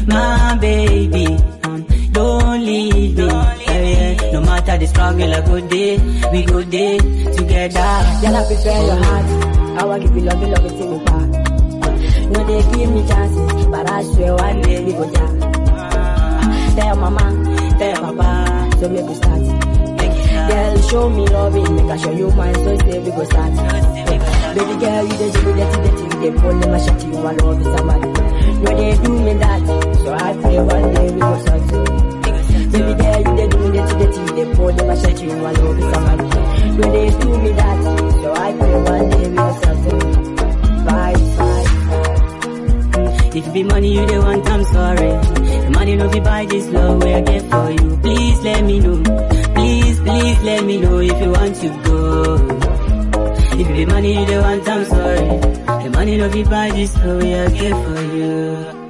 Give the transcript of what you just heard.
my baby. Um, don't leave me. Yeah, yeah. No matter the struggle, I go day, we go day together. Girl, I prepare your heart. I want give you love, you love it till me back. No, they give me chances, but I swear one day we go down. Tell your mama, tell your papa, so make we start. Girl, show me loving, make I show you mine, so say we go start. Baby girl, you the do dirty, dirty, you the pull my shit, you want love with somebody. No, they do me that, so I pray one day we go start. Baby girl, you the do dirty, dirty, you the pull my shit, you want love with somebody. No, they do me that, so I pray one day we go start. Bye, bye. If it be money you the want, I'm sorry. The money no be buy this love where I get for you. Please let me know. Please, please let me know if you want to go. If it be money you the want, I'm sorry. The money no be buy this love where I get for you.